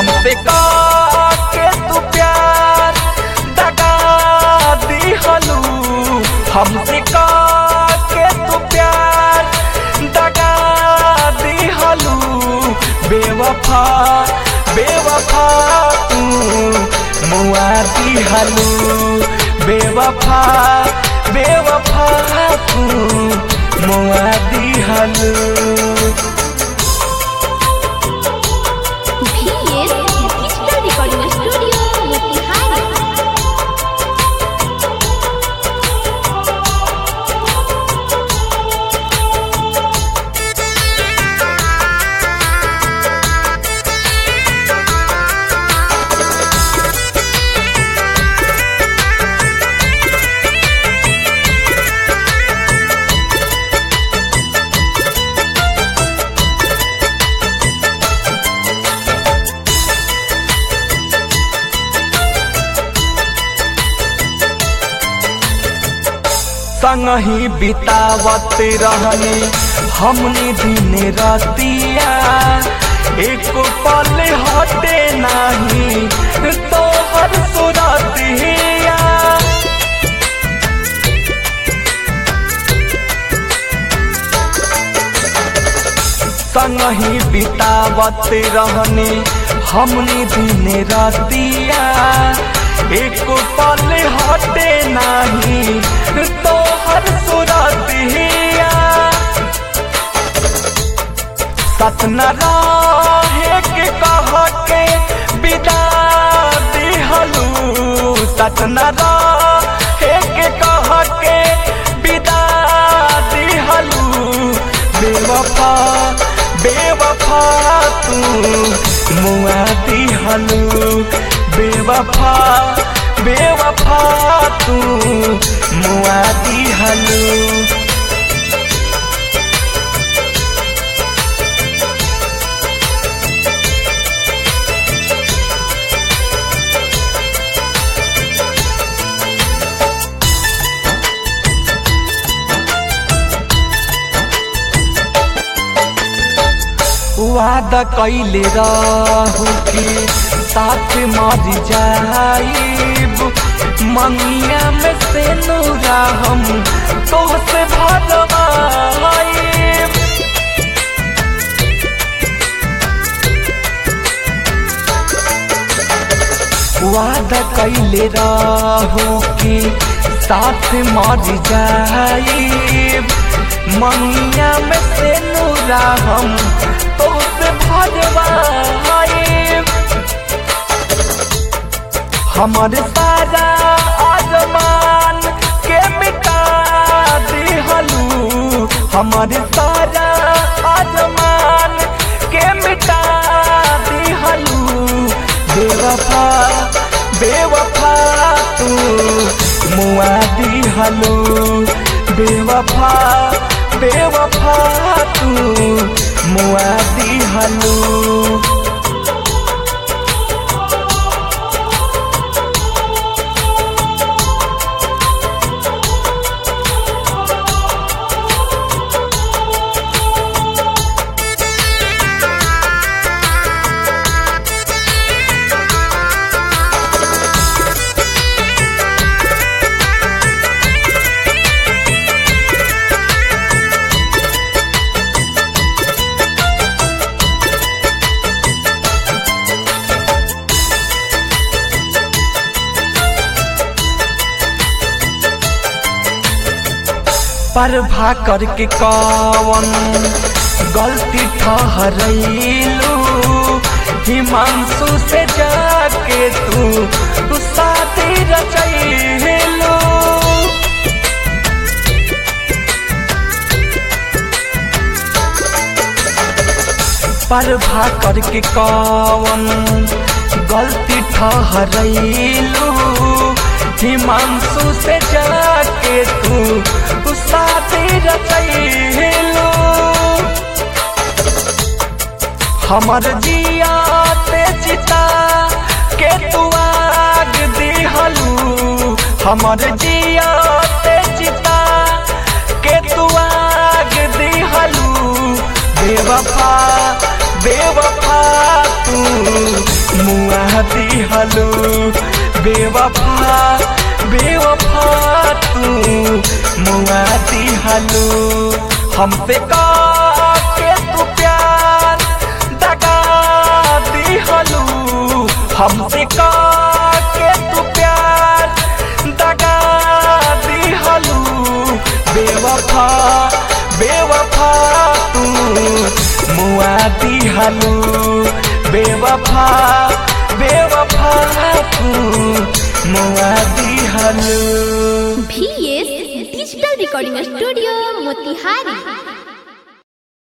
हमसे का के तू प्यार दगा दिहलू हमसे का के तू प्यार दगा दिहलू बेवफा बेवफा तू मुआ दिहलू बेवफा बेवफा तू मुआ दिहलू VS Digital Recording Studio, Motihari. संगही बितावत रहनी हमने दिन रतिया एक पल हटे नहीं तोहर सुरतिया संगही बितावत रहनी हमने दिन रतिया एक पल हटे नहीं तोहर सुरतिया सतना रहे के कह के विदा दिहलू सतना रहे के कह के विदा दिहलू बेवफा बेवफा तू मुआ दिहलू बेवफा बेवफा तू मुआ दिहलू वादा कैले रहू कि साथ मर जाइब मंगिया में से नूरा हम तोहसे भरवाइब वादा कैले रहू कि साथ मर जाइब मंगिया में से नूरा हम तोहसे भरवाइब हमारे सारा आजमान के मिटा दिहलू हमारे सारा आजमान के मिटा दिहलू बेवफा बेवफा तू मुआ दिहलू बेवफा बेवफा तू मुआ दिहलू पर भा करके कौन गलती ठहरैलू हिमांशु से जाके तू तू शादी रचैलू पर भा करके कौन गलती ठहरैलू हिमांशु से जाके तू तू शादी रचैलू हमर जिया ते चिता के तू आग दिहलू हमर जिया ते चिता के तू आग दिहलू बेवफा बेवफा तू मुआ दिहलू बेवफा बेवफा तू मुआ दिहलू हमसे का के तू प्यार दगा दिहलू हमसे का के तू प्यार दगा दिहलू बेवफा बेवफा तू मुआ दिहलू बेवफा बेवफा तू मुआ दिहलू VS Digital Recording Studio Motihari